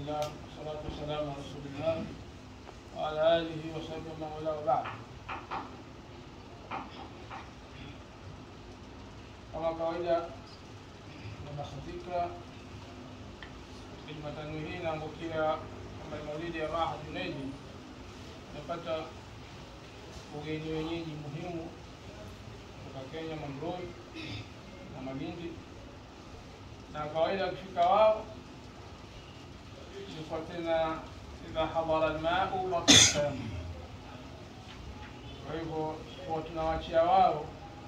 لله والصلاة والسلام على رسول الله وعلى آله وصحبه ومن والاه وبعد kama kawaida nabahatika Jumatano hii naangukia kama maulidi ya Raha Junaidi, napata ugeni wenyeji muhimu kutoka Kenya, Mamrui na Malindi, na kawaida akifika wao ilikuwa tena idha hadara almau wakasamu. Kwa hivyo huwa tunawachia wao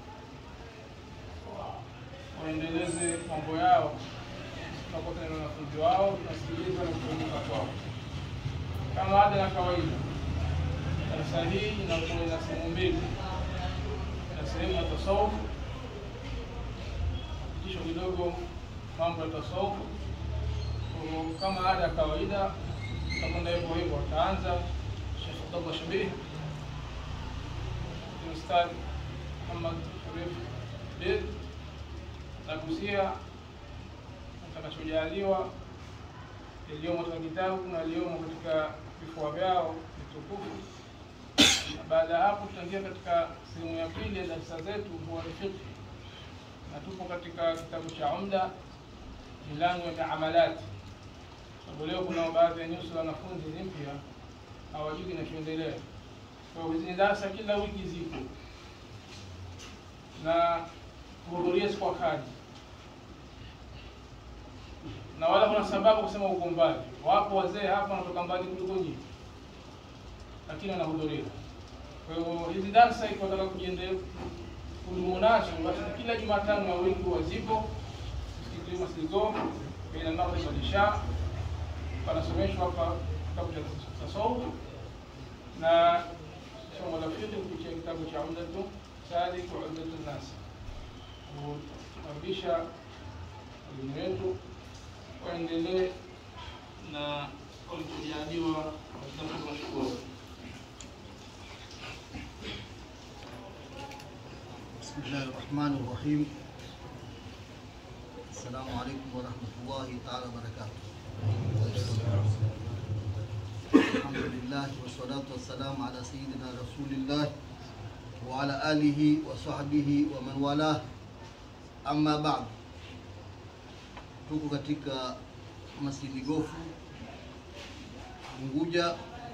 waendeleze mambo yao, tunakuwa na wanafunzi wao, tunasikiliza na kuelimika kwao kama ada na kawaida. Darasa hii inakuwa ina sehemu mbili, na sehemu ya tasawufu, kisha kidogo mambo ya tasawufu. Kama ada ya kawaida, tutakwenda hivyo hivyo. Ataanza Sheikh Abdallah Shabih, Ustadh Muhammad Sharif Bid nagusia atakachojaliwa yaliyomo katika kitabu na yaliyomo katika vifua vyao vitukufu. Na baada ya hapo, tutaingia katika sehemu ya pili ya darasa zetu, huwa ni fiqh, na tupo katika kitabu cha Umda, milango ya miamalati, sababu leo kuna baadhi ya nyuso za wanafunzi ni mpya, hawajui kinachoendelea. Kwa hiyo hizi ni darasa kila wiki zipo na kuhudhuria si kwa kadi na wala kuna sababu kusema uko mbali. Wapo wazee hapa wanatoka mbali kuliko nyinyi, lakini wanahudhuria. Kwa hiyo hizi darsa ikiwataka kujiendelea kudumu nazo, basi kila Jumatano ya wiki wazipo msikiti Masligo baina maghrib wal isha, panasomeshwa hapa kitabu cha tasawuf na somo la fiqh kupitia kitabu cha Umdatu Salik wa Umdatu Nas. Kukaribisha walimu wetu waendelee na walichojaliwa katika mashukuru. بسم الله الرحمن الرحيم السلام عليكم ورحمة الله تعالى وبركاته الحمد لله والصلاة والسلام على سيدنا رسول الله وعلى آله وصحبه ومن والاه أما بعد tuko katika Masjidi Gofu Unguja,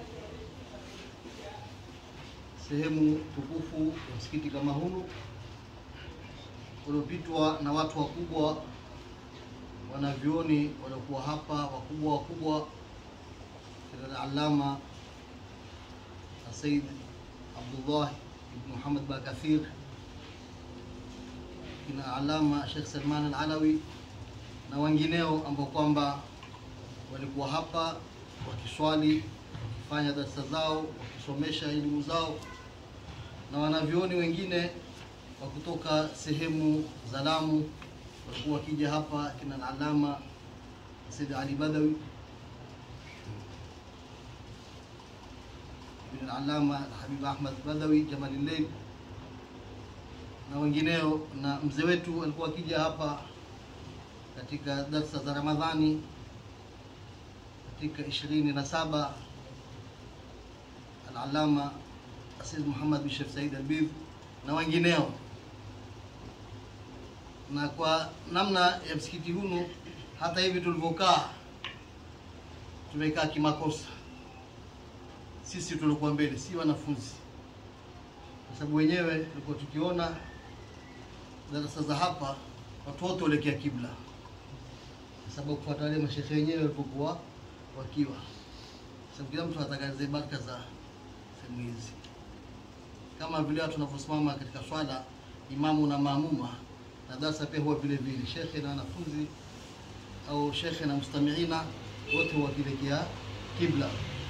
sehemu tukufu ya msikiti kama hunu uliopitwa na watu wakubwa, wanavyoni waliokuwa hapa wakubwa wakubwa, kina Alama Said Abdullah ibn Muhammad Bakathir, kina Alama Sheikh Salman Al-Alawi na wengineo ambao kwamba walikuwa hapa wakiswali, wakifanya darasa zao, wakisomesha elimu zao, na wanavyoni wengine wa kutoka sehemu za Lamu walikuwa wakija hapa, kina Alama Said Ali Badawi, ibn Alama Habib Ahmad Badawi Jamalillayl na wengineo, na mzee wetu alikuwa akija hapa katika darsa za Ramadhani katika ishirini na saba Al-Allama Asid Muhammad bin Sheikh Said Albidh na wengineo. Na kwa namna ya msikiti hunu, hata hivi tulivyokaa, tumekaa kimakosa sisi tulikuwa mbele, si wanafunzi, kwa sababu wenyewe tulikuwa tukiona darasa za hapa watu wote waelekea kibla sababu kufuata wale mashehe wenyewe walipokuwa wakiwa, sababu kila mtu anataka zile baraka za sehemu hizi, kama vile watu wanavyosimama katika swala, imamu na maamuma, na darasa pia huwa vile vile, shekhe na wanafunzi au shekhe na mustamiina wote wakielekea kibla.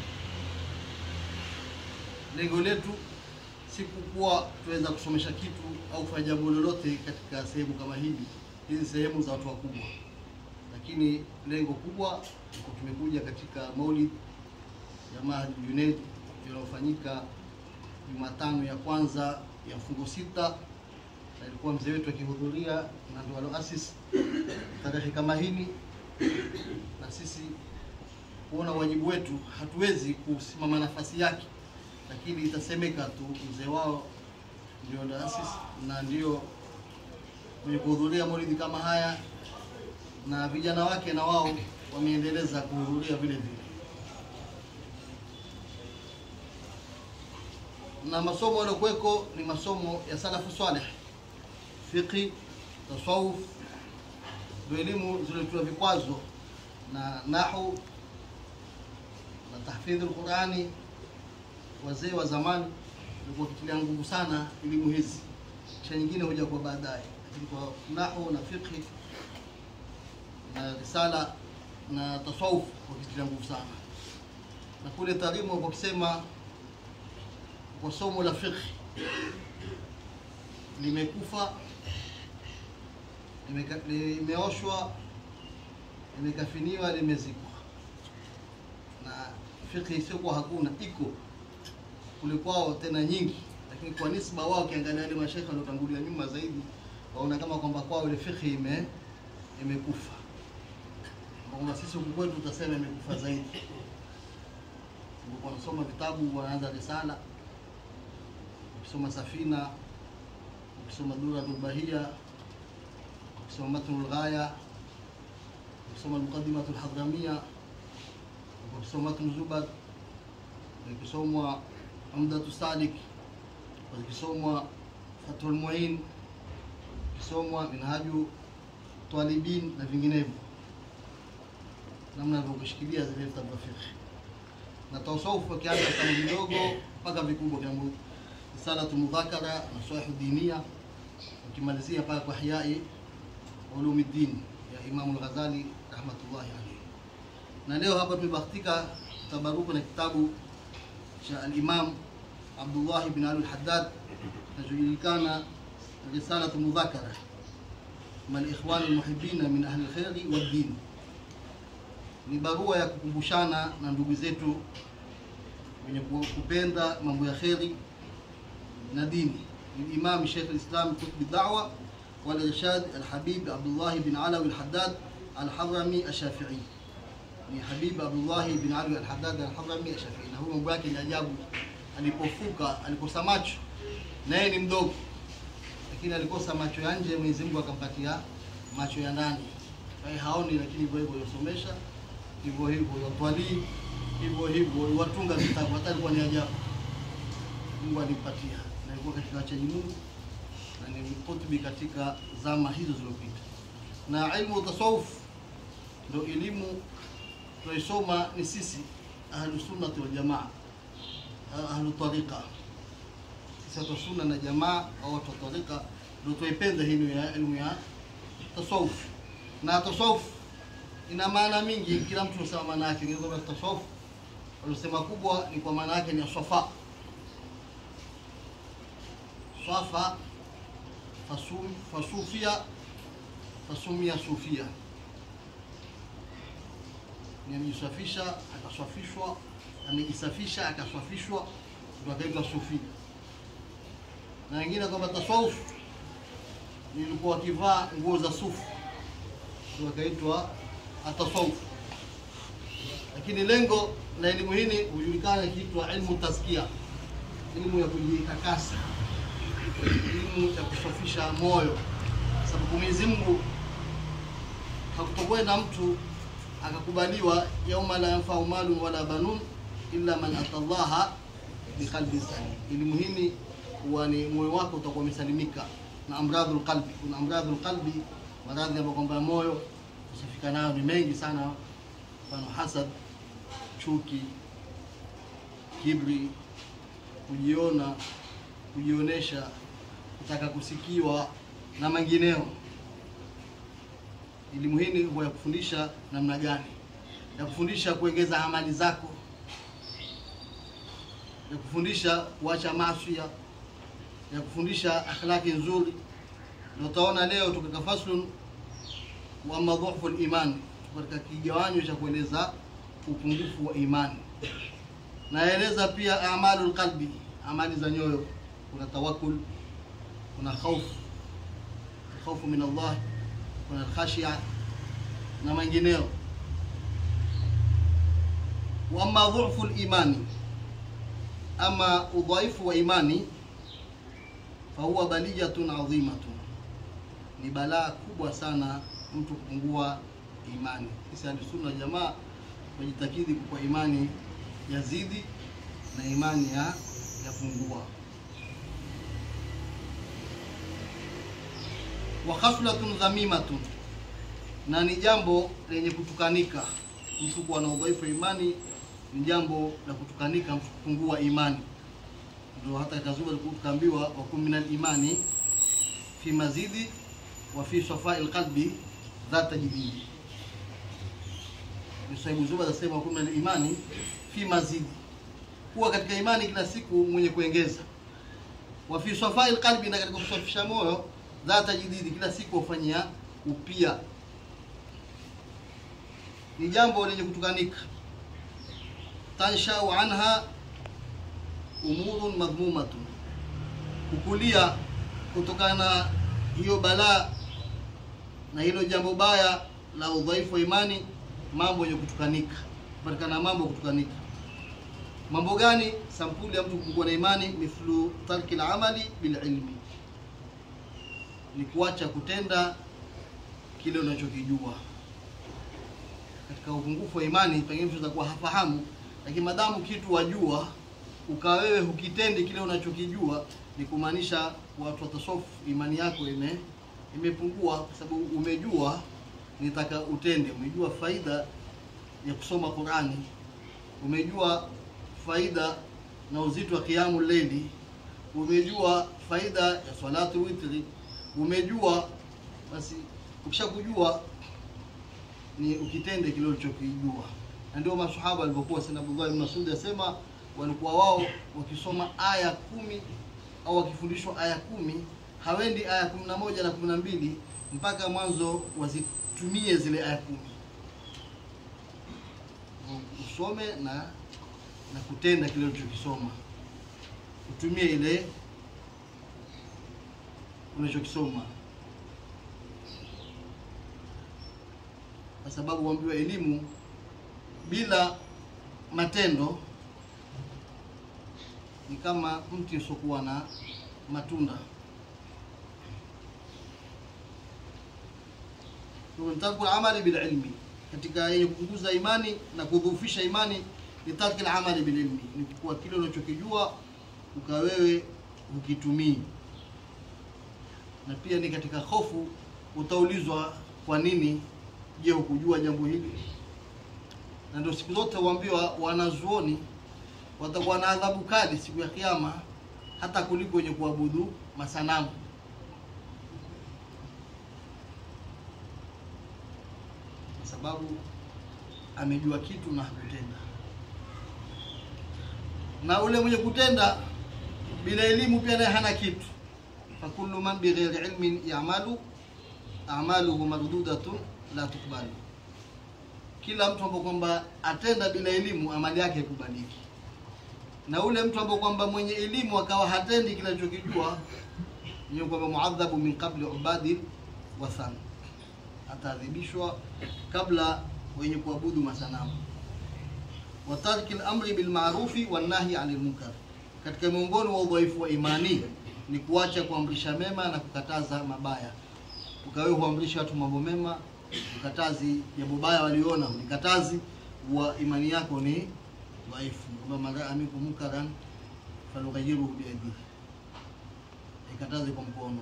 Lengo letu si kukuwa tuweza kusomesha kitu au kufanya jambo lolote katika sehemu kama hili. Hizi sehemu za watu wakubwa lakini lengo kubwa tumekuja katika maulid ya Mahdi Junaid iliyofanyika Jumatano ya kwanza ya mfungo sita, na ilikuwa mzee wetu akihudhuria na ndio aloasis tarehe kama hili, na sisi kuona wajibu wetu, hatuwezi kusimama nafasi yake, lakini itasemeka tu mzee wao ndio taasisi na ndio mwenye kuhudhuria maulidi kama haya, na vijana wake na wao wameendeleza kuhudhuria vile vile. na masomo yaliokuweko ni masomo ya salafu saleh, fiqhi, tasawuf, ndio elimu zilizotiwa vikwazo na nahu na tahfidhi Qurani. Wazee wa zamani walikuwa wakitilia nguvu sana elimu hizi, kisha nyingine huja kwa baadaye, lakini kwa nahu na fiqhi na risala na tasawuf wakitilia nguvu sana, na kule taalimu wakisema kwa somo la fiqh limekufa, limeka- limeoshwa, limekafiniwa, limezikwa. Na fiqh isiyokuwa hakuna iko kule kwao tena nyingi, lakini kwa nisba wao, ukiangalia wale mashaikh waliotangulia nyuma zaidi, waona kama kwamba kwao ile fiqh ime imekufa, kwamba sisi huku kwetu tutasema imekufa zaidi. Wanasoma vitabu, wanaanza risala ukisoma Safina, ukisoma Duratul Bahia, ukisoma Matnul Ghaya, ukisoma Muqaddimatul Hadramia, ukisoma Matnu Zubad, ukisomwa Umdatu Salik, ukisomwa Fathul Muin, ukisomwa Minhaju Talibin na vinginevyo, namna alivyokushikilia zile vitabu vya fiqh na tasawuf wakianza kama vidogo mpaka vikubwa kama risalatu mudhakara na swahihu dinia ukimalizia mpaka kwa Ihyai Ulumuddin ya Imamu al-Ghazali rahmatullahi alayhi. Na leo hapa tumebahatika tabaruku na kitabu cha al-Imam Abdullah ibn Ali al-Haddad kinachojulikana risalatu mudhakara mal ikhwan al-muhibbina min ahli al-khairi wad-din. Ni barua ya kukumbushana na ndugu zetu wenye kupenda mambo ya kheri na dini للإمام شيخ الإسلام قطب الدعوة والإرشاد الحبيب عبد الله بن علوي الحداد الحضرمي الشافعي ni Habib Abdullahi bin Ali al-Haddad al-Hadrami al-Shafi'i, na huyo mambo yake ni ajabu. Alipofuka alikosa macho, naye ni mdogo, lakini alikosa macho ya nje, Mwenyezi Mungu akampatia macho ya ndani. Kwa hiyo haoni, lakini hivyo hivyo yosomesha, hivyo hivyo yatwalii, hivyo hivyo watunga vitabu, hata alikuwa ni ajabu. Mungu alimpatia na alikuwa katika wachaji Mungu na ni kutubi katika zama hizo zilizopita. Na ilmu tasawuf ndio elimu tunaisoma ni sisi ahlu sunnati wal jamaa, ahlu tariqa. Sisi watu wa sunna na jamaa au watu wa tariqa ndio tuipenda hii ya elimu ya tasawuf. Na tasawuf ina maana mingi, kila mtu anasema maana yake. Ni kwamba tasawuf walisema kubwa ni kwa maana yake ni safa safa fasum, fasufia fasumia sufia ni amejisafisha akaswafishwa, amejisafisha akaswafishwa, ndio akaitwa sufi. Na wengine kwamba tasawuf nilikuwa wakivaa nguo za sufu, ndio akaitwa atasawuf. Lakini lengo la elimu hii hujulikana ikiitwa ilmu tazkia, elimu ya kujitakasa, elimu ya kusafisha moyo, sababu Mwenyezi Mungu hakutokwenda mtu akakubaliwa yauma la yanfau malun wala banun illa man atallaha biqalbin salim. Elimu hii huwa ni moyo wako utakuwa umesalimika na amradhul qalbi. Kuna amradhul qalbi, maradhi ambayo kwamba moyo kusafika nayo ni mengi sana, mfano hasad, chuki, kibri, kujiona, kujionesha, kutaka kusikiwa na mengineo. Elimu hii huwa ya kufundisha namna gani, ya kufundisha kuongeza amali zako, ya kufundisha kuacha maasi, ya kufundisha akhlaki nzuri. Ndio utaona leo tukaka faslun wa madhufu al-iman, katika kigawanyo cha kueleza upungufu wa imani. Naeleza pia amalul qalbi, amali za nyoyo. Kuna tawakkul, kuna khaufu, khaufu min Allah kuna khashia na mengineo. wa amma dhufu limani ama udhaifu wa imani fahuwa baliyatun adhimatun ni balaa kubwa sana mtu kupungua imani sisi ahlusunna jamaa tunajitakidi kwa imani yazidi na imani ya yapungua wa khaslatun dhamimatun na ni jambo lenye kutukanika mtu kuwa na udhaifu wa imani ni jambo la kutukanika mtu kupungua imani ndio hata kazuba tukaambiwa wakum min imani fi mazidi wa fi safai lqalbi dhata jididi Sahibu Zuba anasema wakum min imani fi mazidi kuwa katika imani kila siku mwenye kuongeza wa fi safai lqalbi na katika kusafisha moyo dhata jididi kila siku wafanyia upia ni jambo lenye kutukanika tanshau anha umurun madhmumatun kukulia kutokana na hiyo balaa na hilo jambo baya la udhaifu wa imani mambo yenye kutukanika kupatikana mambo kutukanika mambo gani sampuli ya mtu kupungua na imani mithlu tarki lamali bililmi ni kuacha kutenda kile unachokijua katika upungufu wa imani pengine mtu atakuwa hafahamu lakini madamu kitu wajua ukawa wewe hukitendi kile unachokijua ni kumaanisha watu watasofu imani yako ime imepungua kwa sababu umejua nitaka utende umejua faida ya kusoma Qurani umejua faida na uzito wa kiamu leili umejua faida ya salatu witri umejua basi ukishakujua ni ukitende kile ulichokijua na ndio masahaba walivyokuwa sana Abdullah ibn Mas'ud asema walikuwa wao wakisoma aya kumi au wakifundishwa aya kumi hawendi aya kumi na moja na kumi na mbili mpaka mwanzo wazitumie zile aya kumi usome na na kutenda kile ulichokisoma utumie ile unachokisoma kwa sababu waambiwa elimu bila matendo ni kama mti usiokuwa na matunda. Tarku amali bil ilmi, katika yenye kupunguza imani na kudhoofisha imani ni tarki amali bil ilmi, ni kuwa kile unachokijua ukawewe ukitumii, na pia ni katika hofu utaulizwa kwa nini je hukujua jambo hili na ndio siku zote huambiwa wanazuoni watakuwa na adhabu kali siku ya kiyama hata kuliko wenye kuabudu masanamu kwa sababu amejua kitu na hakutenda na ule mwenye kutenda bila elimu pia naye hana kitu fakullu man bighairi ilmin yamalu amaluhu mardudatun la tukbali kila mtu ambaye kwamba atenda bila elimu amali yake ikubaliki na ule mtu ambaye kwamba mwenye elimu akawa hatendi kile anachokijua ni kwamba muadhabu min qabli ubadi wathan ataadhibishwa kabla wenye kuabudu masanamu wa tarki al-amri bil ma'rufi wan nahi 'anil munkar katika miongoni wa udhaifu wa imani ni kuacha kuamrisha mema na kukataza mabaya ukawe huamrisha watu mambo mema ukatazi jambo baya waliona ulikatazi wa imani yako ni dhaifu kwamba man raa minkum munkaran falyughayyirhu biyadihi ikataze kwa mkono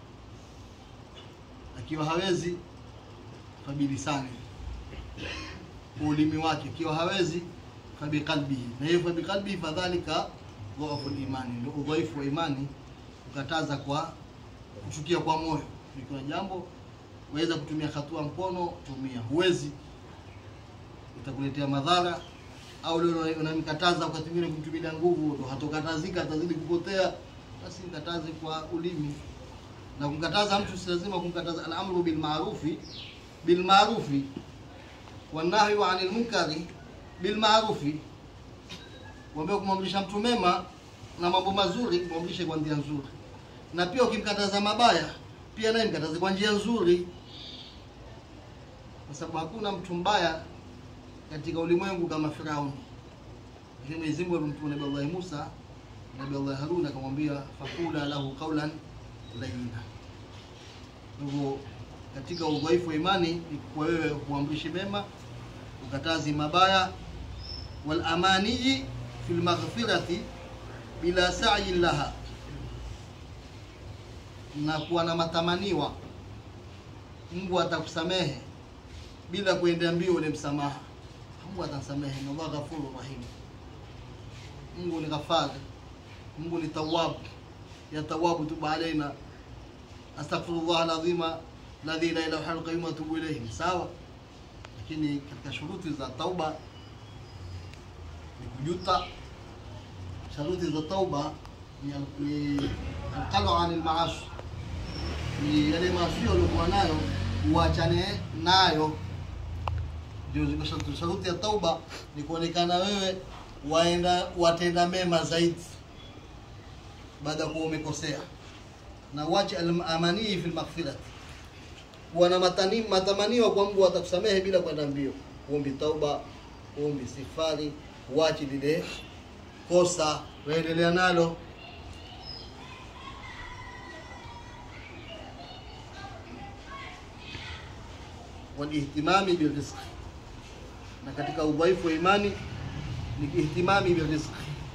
akiwa hawezi fabilisani kwa ulimi wake akiwa hawezi fabiqalbihi na hiyo fabiqalbihi fadhalika dhaifu imani ndio udhaifu wa imani kukataza kwa kuchukia kwa moyo ikiwa jambo waweza kutumia hatua mkono tumia huwezi itakuletea madhara au leo unamkataza wakati mwingine kumtumia nguvu ndo hatokatazika atazidi kupotea basi mkataze kwa ulimi na kumkataza mtu si lazima kumkataza al-amru bil ma'rufi bil ma'rufi wan nahyu 'anil munkari bil ma'rufi kuambia kumwamrisha mtu mema na mambo mazuri kumwamrisha kwa njia nzuri na pia ukimkataza mabaya pia naye mkataze kwa njia nzuri kwa sababu hakuna mtu mbaya katika ulimwengu kama Firauni Lakini Mwenyezi Mungu alimtuma Nabii Allah Musa, Nabii Allah Harun akamwambia fakula lahu qawlan layyina. Kwa hivyo katika udhaifu wa imani ni kwa wewe kuamrishi mema, ukatazi mabaya, wal amaniyi fil maghfirati bila sa'i laha, na kuwa na matamaniwa Mungu atakusamehe bila kuendea mbio ule msamaha. Mungu atasamehe, na Allah ghafurur rahim. Mungu ni ghafari, Mungu ni tawwab, yatawabu tuba alaina astaghfirullah alazima alladhi la ilaha illa huwa qayyum atubu ilayhi. Sawa, lakini katika shuruti za tauba ni kujuta. Shuruti za tauba ni ni alqalu anil maasi ni yale maasi waliokuwa nayo uachane nayo. Ndio ziko sharti. Sharuti ya tauba ni kuonekana wewe waenda watenda mema zaidi baada ya kuwa umekosea, na uache al-amanii fil maghfirati, kuwa na matani matamaniwa kwa Mungu atakusamehe bila kwenda mbio. Uombi tauba, uombi sifari, uache lile kosa, waendelea nalo walihtimami birizqi, na katika udhaifu wa imani ni ihtimami birizqi,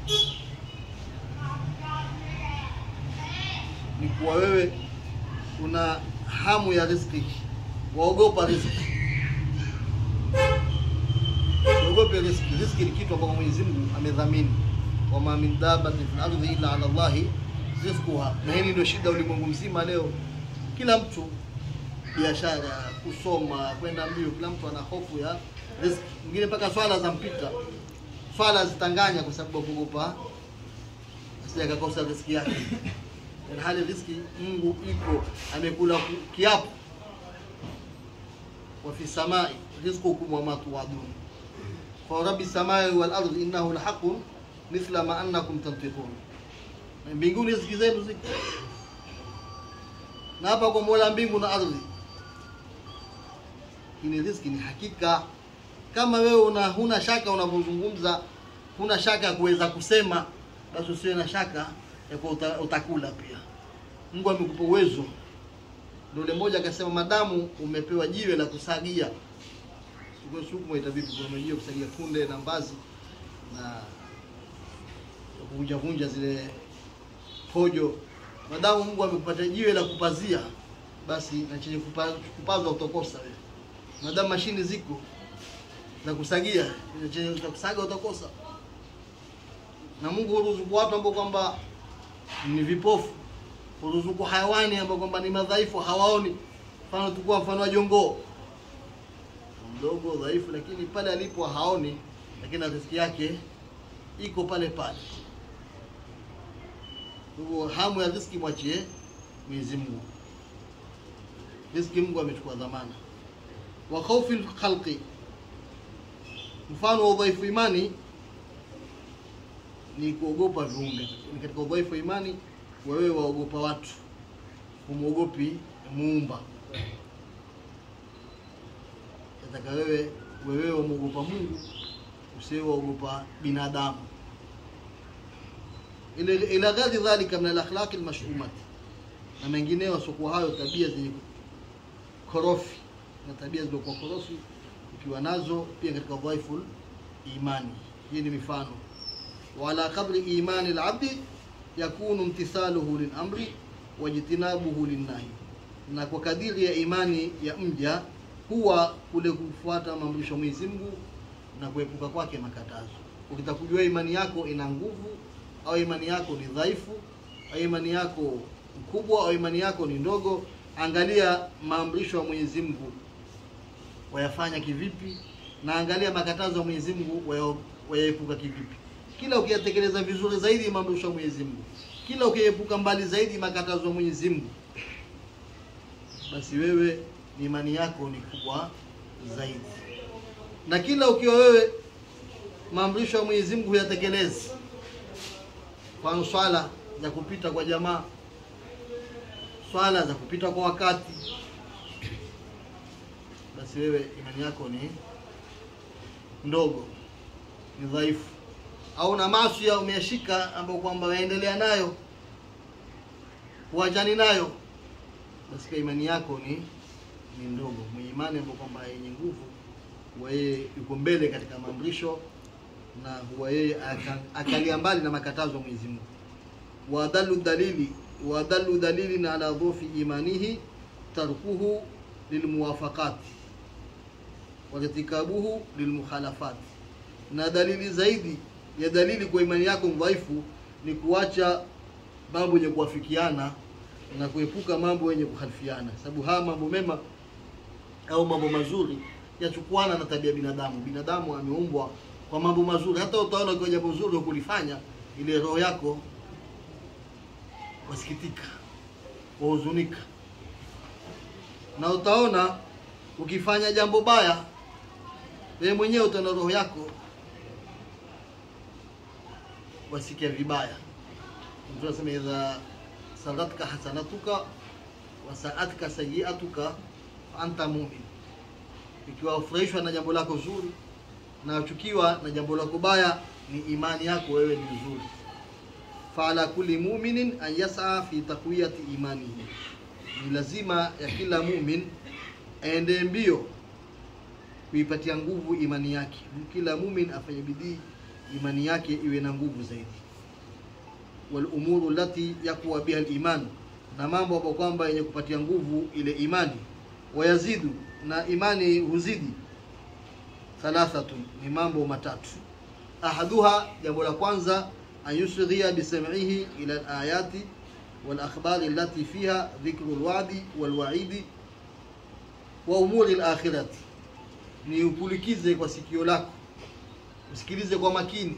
ni kuwa wewe una hamu ya riziki, waogopa riziki, waogope riziki. Riziki ni kitu ambacho Mwenyezi Mungu amedhamini, wama min dabbatin fil ardi illa ala Allahi rizquha. Na hili ndio shida ulimwengu mzima leo, kila mtu biashara, kusoma, kwenda mbio, kila mtu ana hofu ya riziki. Mwingine mpaka swala za mpita, swala zitanganya kwa sababu ya kuogopa asije akakosa riziki yake. Na hali riziki Mungu iko amekula ku- kiapo, wa fi samai rizqukum wa ma tuadun fa rabbi samai wal ardi innahu lahaqun mithla ma annakum tantiqun, Na mbinguni riziki zenu ziko na hapa kwa Mola mbingu na ardhi ini riziki ni hakika. Kama wewe una huna shaka unavyozungumza, huna shaka ya kuweza kusema, basi usiwe na shaka ya kuwa uta, utakula pia. Mungu amekupa uwezo. Ndio yule mmoja akasema, madamu umepewa jiwe la kusagia, sikuwe suku mwaita vipi, kwa jiwe kusagia kunde na mbazi na kuvunja vunja zile pojo, madamu Mungu amekupatia jiwe la kupazia, basi na chenye kupa- kupazwa utakosa wewe madamu mashini ziko za kusagia chenye cha kusaga utakosa. Na Mungu huruzuku watu ambao kwamba ni vipofu, huruzuku hayawani ambao kwamba ni madhaifu, hawaoni. Mfano tukua mfano wa jongoo mdogo dhaifu, lakini pale alipo haoni, lakini riziki yake iko pale pale. Kwa hivyo hamu ya riziki mwachie Mwenyezi Mungu. Riziki Mungu amechukua dhamana wa khawfi lkhalqi, mfano wa udhaifu imani ni kuogopa viumbe. Ni katika udhaifu wa imani wa wewe waogopa watu, humwogopi muumba. Nataka wewe wewe wamwogopa Mungu, usiwe waogopa binadamu. Ila ila ghadhi dhalika min alakhlaqi almashumati, na mengineyo wasiokuwa hayo, tabia zenye korofi na tabia zilizokuwa korofi ukiwa nazo pia katika dhaifu imani. Hii ni mifano. Wala qadri imani al-abdi yakunu imtithaluhu lilamri wajtinabuhu linnahi, na kwa kadiri ya imani ya mja huwa kule kufuata maamrisho ya Mwenyezi Mungu na kuepuka kwake makatazo. Ukitaka kujua imani yako ina nguvu au imani yako ni dhaifu au imani yako mkubwa au imani yako ni ndogo, angalia maamrisho ya Mwenyezi Mungu wayafanya kivipi, na angalia makatazo ya Mwenyezi Mungu waya- wayaepuka kivipi. Kila ukiyatekeleza vizuri zaidi maamrisho ya Mwenyezi Mungu, kila ukiepuka mbali zaidi makatazo ya Mwenyezi Mungu, basi wewe ni imani yako ni kubwa zaidi. Na kila ukiwa wewe maamrisho ya Mwenyezi Mungu huyatekelezi, mfano swala za kupita kwa jamaa, swala za kupita kwa wakati, basi wewe imani yako ni ndogo, ni dhaifu. au na maasi umeyashika ambayo kwamba waendelea nayo huachani nayo basi kwa imani yako ni ni ndogo mwenye imani ambayo kwamba yenye nguvu huwa yeye yuko mbele katika maamrisho na huwa yeye aka- akalia mbali na makatazo ya Mwenyezi Mungu wadhalu dalili wadhalu dalilin ala dhufi imanihi tarkuhu lilmuwafaqati wartikabuhu lilmukhalafati na dalili zaidi ya dalili kwa imani yako dhaifu ni kuacha mambo yenye kuwafikiana na kuepuka mambo yenye kukhalifiana sababu haya mambo mema au mambo mazuri yachukuana na tabia ya binadamu binadamu ameumbwa kwa mambo mazuri hata utaona ukiwa jambo zuri kulifanya ile roho yako wasikitika wahuzunika na utaona ukifanya jambo baya wewe mwenyewe utaona roho yako wasikia vibaya mtu anasema idha saratka hasanatuka wasaatka sayiatuka fa anta mumin ikiwa ufurahishwa na jambo lako zuri na uchukiwa na jambo lako baya ni imani yako wewe ni nzuri faala kulli muminin an yasaa fi taqwiyati imanihi ni lazima ya kila mumin aende mbio kuipatia nguvu imani yake kila mumin afanye bidii imani yake iwe na nguvu zaidi wal umuru lati yakwa biha al-iman na mambo ambayo kwamba yenye kupatia nguvu ile imani wayazidu na imani huzidi thalathatun ni mambo matatu ahaduha jambo la kwanza an yusghiya bisam'ihi ila al-ayati wal akhbari allati fiha dhikru al-wa'di wal wa'idi wa umuri al-akhirati ni upulikize kwa sikio lako usikilize kwa makini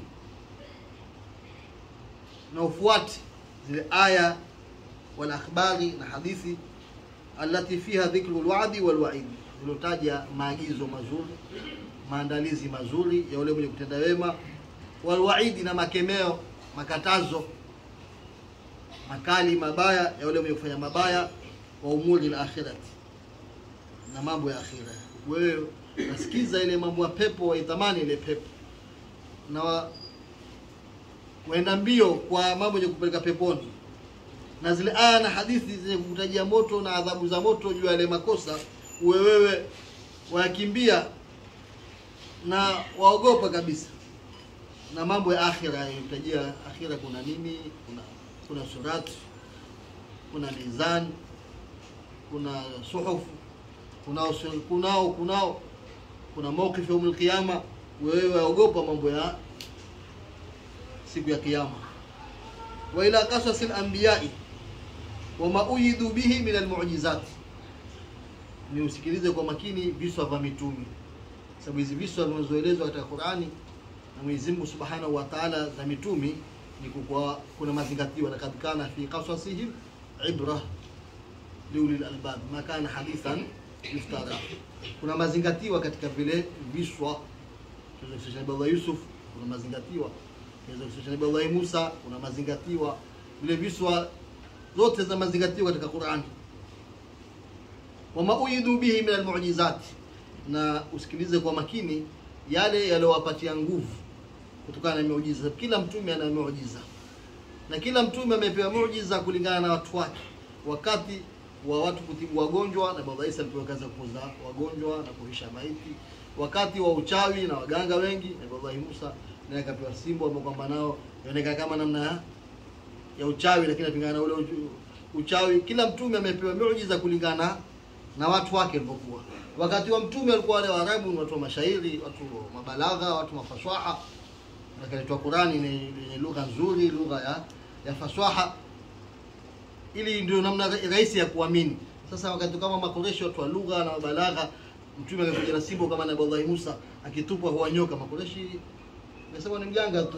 na ufuate zile aya wal akhbari na hadithi allati fiha dhikru alwa'di wal wa'id zilotaja maagizo mazuri maandalizi mazuri ya yule mwenye kutenda wema wal wa'idi na makemeo makatazo makali mabaya ya yule mwenye kufanya mabaya wa umuri al-akhirati na mambo ya akhira wewe nasikiza ile mambo ya pepo waitamani ile pepo na wa, waenda mbio kwa mambo yenye kupeleka peponi na zile aya na hadithi zenye kukutajia moto na adhabu za moto juu ya yale makosa uwe wewe wayakimbia na waogopa kabisa na mambo ya akhira yanayotajia akhira kuna nini kuna kuna surat kuna mizan kuna suhufu kunao kunao kunao kuna mawqif ya qiyama wewe waogopa mambo ya siku ya kiyama wa ila qasasil anbiya'i wa ma uyidu bihi min almu'jizat ni usikilize kwa makini viswa vya mitume sababu hizi viswa vinazoelezwa katika Qur'ani na Mwenyezi Mungu Subhanahu wa Ta'ala za mitume ni kwa kuna mazingatio na kana fi qasasihim ibra liulil albab ma kana hadithan yuftara kuna mazingatiwa katika vile viswa tunaweza kusema Yusuf kuna mazingatiwa tunaweza kusema Nabii Musa kuna mazingatiwa vile viswa zote za mazingatiwa katika Qur'ani wama uyidu bihi min almu'jizat na usikilize kwa makini yale yaliyowapatia nguvu kutokana na miujiza kila mtume ana miujiza na kila mtume amepewa muujiza kulingana na watu wake wakati wa watu kutibu wagonjwa na Baba Isa alipewa kazi ya kupoza wagonjwa na kurisha maiti wakati wa uchawi na waganga wengi na Baba Musa naye akapewa simbo ambao kwamba nao inaonekana kama namna ya, ya uchawi lakini apingana na ule uchu- uchawi kila mtume amepewa miujiza kulingana na watu wake walivyokuwa wakati wa mtume walikuwa wale Waarabu ni watu wa mashairi watu wa mabalagha watu wa faswaha akaletwa Qurani ni yenye lugha nzuri lugha ya ya faswaha ili ndio namna rahisi ya kuamini sasa wakati kama makoreshi watu wa lugha na balagha mtume akakuja na simbo kama Nabii Allah Musa akitupwa huwa nyoka makoreshi nasema ni mjanga tu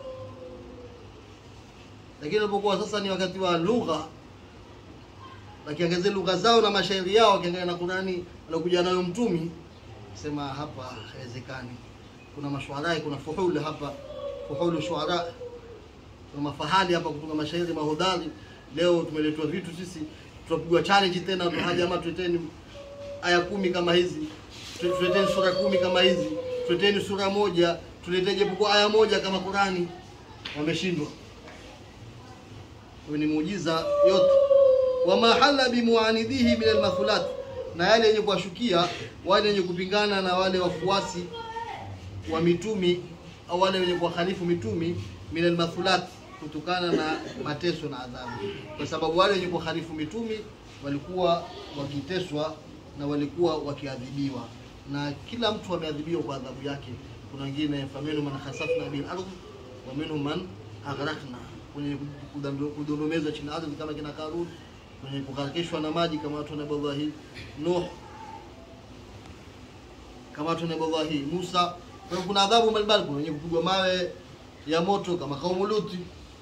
lakini alipokuwa sasa ni wakati wa lugha wakiangazia lugha zao na mashairi yao wakiangalia na Qurani aliokuja nayo mtumi sema hapa haiwezekani kuna mashuarai kuna fuhul hapa fuhulu shuara kuna mafahali hapa kutunga mashairi mahodari leo tumeletwa vitu sisi tutapigwa challenge tena jamaa tuleteni aya kumi kama hizi tuleteni sura kumi kama hizi tuleteni sura moja tulete japokuwa aya moja kama Qurani, wameshindwa. Huyo ni muujiza yote. Wama hala bimuanidihi min almathulat, na yale yenye kuwashukia wale wenye kupingana na wale wafuasi wa mitumi au wale wenye kuwakhalifu mitumi min almathulat, kutokana na mateso na adhabu, kwa sababu wale wenye kuwakhalifu mitumi walikuwa wakiteswa na walikuwa wakiadhibiwa, na kila mtu ameadhibiwa kwa adhabu yake. Kuna wengine faminhum man khasafna bil ardh wa minhum man aghraqna, kwenye kudondomezwa chini ya ardhi kama kina Karun, kwenye kugharikishwa na maji kama watu wa Nabii Nuh, kama watu wa Nabii Musa. Kwa hiyo kuna adhabu mbalimbali, kuna wenye kupigwa mawe ya moto kama kaumu Luti.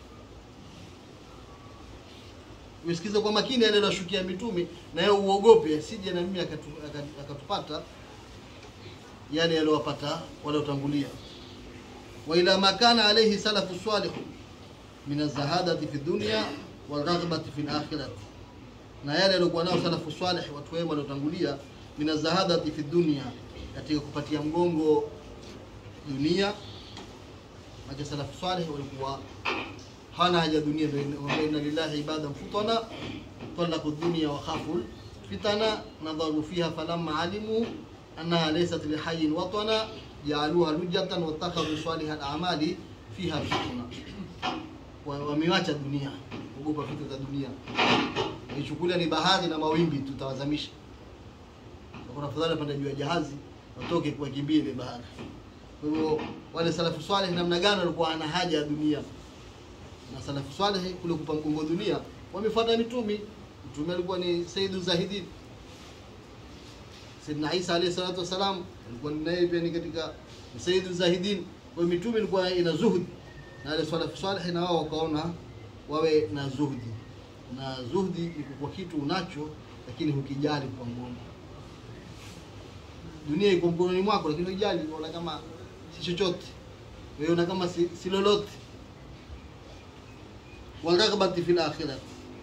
Usikize kwa makini yale yaliyoshukia mitumi, na yeye uogope asije na mimi akatu- akatu- akatupata yale yaliyowapata waliotangulia. wa ila ma kana alayhi salafu salih min azahadati fi dunya wal raghbati fi akhirati, na yale yaliokuwa nao salafu salih, watu wema waliotangulia, min azahadati fi dunya, katika kupatia mgongo dunia. Maana salafu salih walikuwa hana haja dunia, wa inna lillahi ibadan futana talaqu dunya wa khafu fitana nadharu fiha falamma alimu annaha laysat lihayyin watana jaaluha lujatan wattakhadhu salihal a'mali fiha fitna, Wa- wamewacha dunia, ogopa vitu za dunia, ichukulia ni bahari na mawimbi, tutawazamisha. Kuna afadhali panda juu ya jahazi watoke kuwakimbia ile bahari. Kwa hivyo wale salafu salih namna gani walikuwa ana haja ya dunia na salafu saleh kule kupa mgongo dunia wamefuata mitumi. Mtume alikuwa ni Sayyidu Zahidin, Sayyidina Isa alayhi salatu wasalam alikuwa naye pia ni katika Sayyidu Zahidin. Kwa hiyo mitumi ilikuwa ina zuhudi, na wale salafu saleh na wao wakaona wawe na zuhudi, na zuhudi ni kwa kitu unacho lakini hukijali kwa mgongo. Dunia iko mkononi mwako, lakini hujali, unaona kama si chochote, wewe unaona kama si, si lolote waraghbati fil akhirati,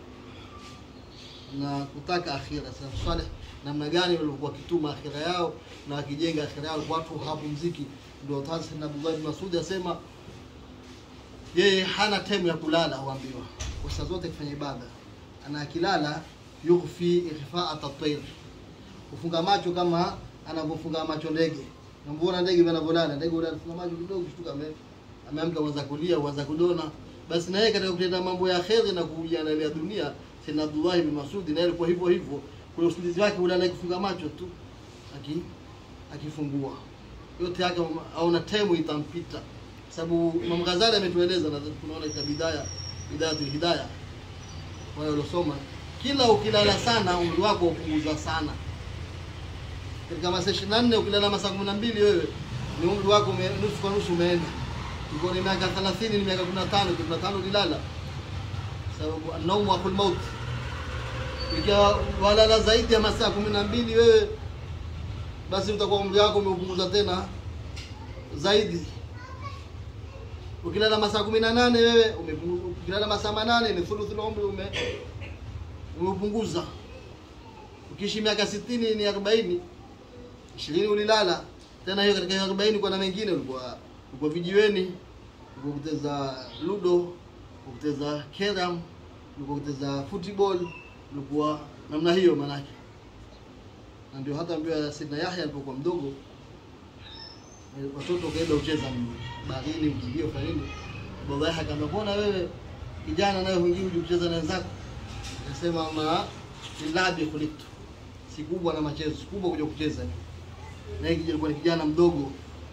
na kutaka akhira. Salafu saleh namna gani walikuwa wakituma akhira yao na wakijenga akhira yao, watu hawapumziki. Ndio Sayyidina Abdullah bin Mas'ud asema yeye hana time ya kulala, huambiwa kwa saa zote kufanya ibada, ana akilala yughfi ikhfa'at at-tayr, kufunga macho kama anavyofunga macho ndege. Namuona ndege anavyolala, ndege ule anafunga macho kidogo, kushtuka ame ameamka, uanza kulia, uanza kudona basi na yeye katika kutenda mambo ya kheri na kujiandalia dunia, Sayyidina Abdullah bin Mas'ud naye alikuwa hivyo hivyo, kwa usingizi wake ule anakufunga macho tu aki akifungua yote yake aona time itampita, sababu Imam Ghazali ametueleza, na tunaona katika bidaya bidayatul hidayah, wale waliosoma, kila ukilala sana umri wako upunguza sana. Katika masaa 24 ukilala masaa 12 wewe ni umri wako ume, nusu kwa nusu umeenda Ulikuwa ni miaka 30 ni miaka 15, 15 ulilala. Sababu an-nawmu akhul maut. Ikiwa walala zaidi ya masaa 12 wewe basi utakuwa umri wako umeupunguza tena zaidi. Ukilala masaa 18 wewe umepunguza, ukilala masaa 8 ni thuluthul umri ume umeupunguza. Ukiishi miaka 60 ni 40, 20 ulilala. Tena hiyo katika hiyo 40 kuna mengine ulikuwa ulikuwa vijiweni, ulikuwa kucheza ludo, ulikuwa kucheza keram, ulikuwa kucheza football, ulikuwa namna hiyo manake. Na ndio hata mbio ya Sidna Yahya alipokuwa mdogo, eh, watoto kaenda ucheza baharini, mkimbio fanya nini, baba yake akamwambia, mbona wewe kijana naye huingii uje kucheza na wenzako? Akasema ma lilabi khuliqtu, si kubwa na machezo, si kubwa kuja kucheza. Na yeye alikuwa ni kijana mdogo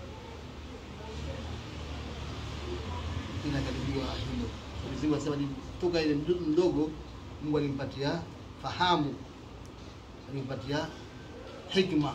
inakaribiwa hilo. Mwenyezi Mungu anasema ni toka ile mtoto mdogo Mungu alimpatia fahamu, alimpatia hikma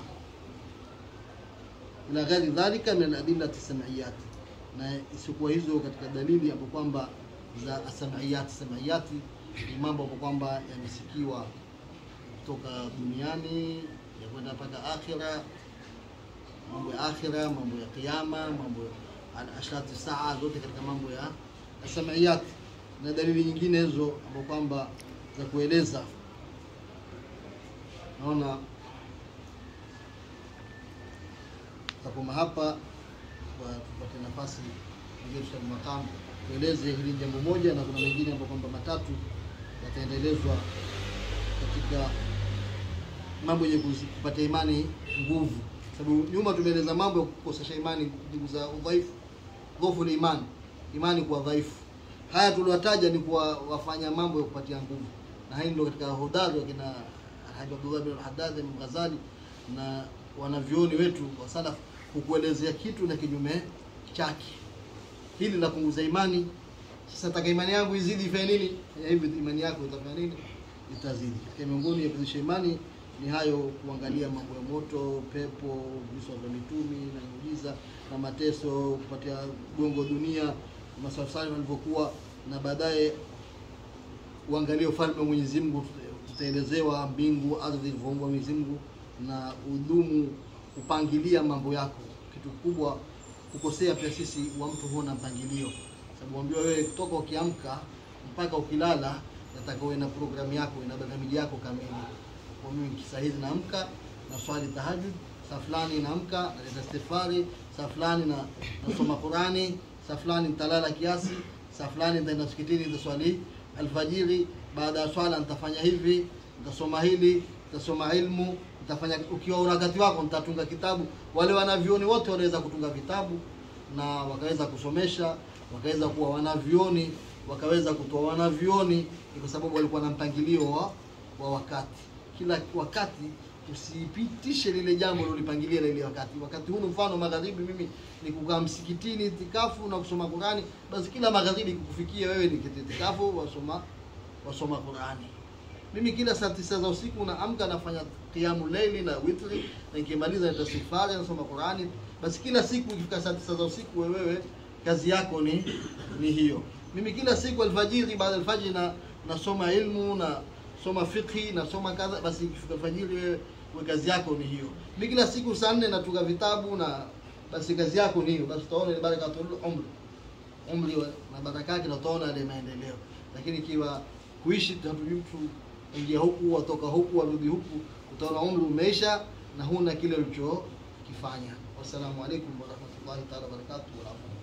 ila ghairi dhalika min aladillati sam'iyat, na isiyokuwa hizo katika dalili hapo kwamba za asamiyat. Samiyati ni mambo hapo kwamba yamesikiwa kutoka duniani ya kwenda mpaka akhira, mambo ya akhira, mambo ya kiyama, mambo ya ashrati saa, zote katika mambo ya asamiyat, na dalili nyingine hizo hapo kwamba za kueleza. Naona takoma hapa kwa tupate nafasi ndio Sheikh Makamu tueleze hili jambo moja, na kuna mengine ambayo kwamba matatu yataendelezwa katika mambo yenye kuzi- kupatia imani nguvu, sababu nyuma tumeeleza mambo ya kukosesha imani, ndugu za udhaifu, dhofu ni imani, imani kuwa dhaifu. Haya tuliwataja ni kuwa wafanya mambo ya kupatia nguvu, na hii ndio katika hodari wakina Alhaji Abdullah bin Haddad bin Ghazali na wanavyoni wetu wa salaf kukuelezea kitu na kinyume chake. Hili linapunguza imani. Sasa taka imani yangu izidi ifanye nini? Ya hivi imani yako itafanya nini? Itazidi. Katika miongoni ya kuzidisha imani ni hayo, kuangalia mambo ya moto, pepo, visa vya mitumi na miujiza na mateso, kupatia gongo dunia, masafari walivyokuwa, na baadaye uangalie ufalme wa Mwenyezi Mungu, tutaelezewa mbingu, ardhi ilivyoumbwa Mwenyezi Mungu, na udumu kupangilia mambo yako. Kitu kubwa kukosea pia sisi wa mtu huona mpangilio, sababu ambiwa wewe kutoka ukiamka mpaka ukilala, nataka uwe na programu yako, ina barnamiji yako kamili. Kwa mimi saa hizi naamka na swali tahajjud, saa fulani naamka naleta istighfari, saa fulani na nasoma Qurani, saa fulani nitalala kiasi, saa fulani nitaenda msikitini nitaswali alfajiri, baada ya swala nitafanya hivi, nitasoma hili, nitasoma ilmu, nitafanya. Ukiwa una wakati wako, nitatunga kitabu. Wale wanavyuoni wote wanaweza kutunga vitabu na wakaweza kusomesha, wakaweza kuwa wanavyuoni, wakaweza kutoa wanavyuoni, ni kwa sababu walikuwa na mpangilio wa, wa wakati. Kila wakati usipitishe lile jambo ulilopangilia lile wakati. Wakati huu mfano magharibi, mimi ni kukaa msikitini itikafu na kusoma Qurani, basi kila magharibi kukufikia wewe ni itikafu wasoma wasoma Qurani. Mimi kila saa tisa za usiku naamka nafanya qiyamu leili na witri, na nikimaliza nitastighfari nasoma Qurani. Basi kila siku ikifika saa tisa za usiku wewe kazi yako ni ni hiyo. Mimi kila siku alfajiri, baada ya alfajiri na nasoma ilmu na soma fiqhi nasoma kadha, basi ikifika alfajiri wewe wewe kazi yako ni hiyo. Mimi kila siku saa nne natunga vitabu na basi kazi yako ni hiyo. Basi utaona ni barakatul umri umri wa- na baraka yake, na utaona ile maendeleo. Lakini ikiwa kuishi hatujui mtu ingia huku watoka huku warudi huku, utaona umri umeisha na huna kile ulichokifanya. Wassalamu alaikum warahmatullahi taala wabarakatuh.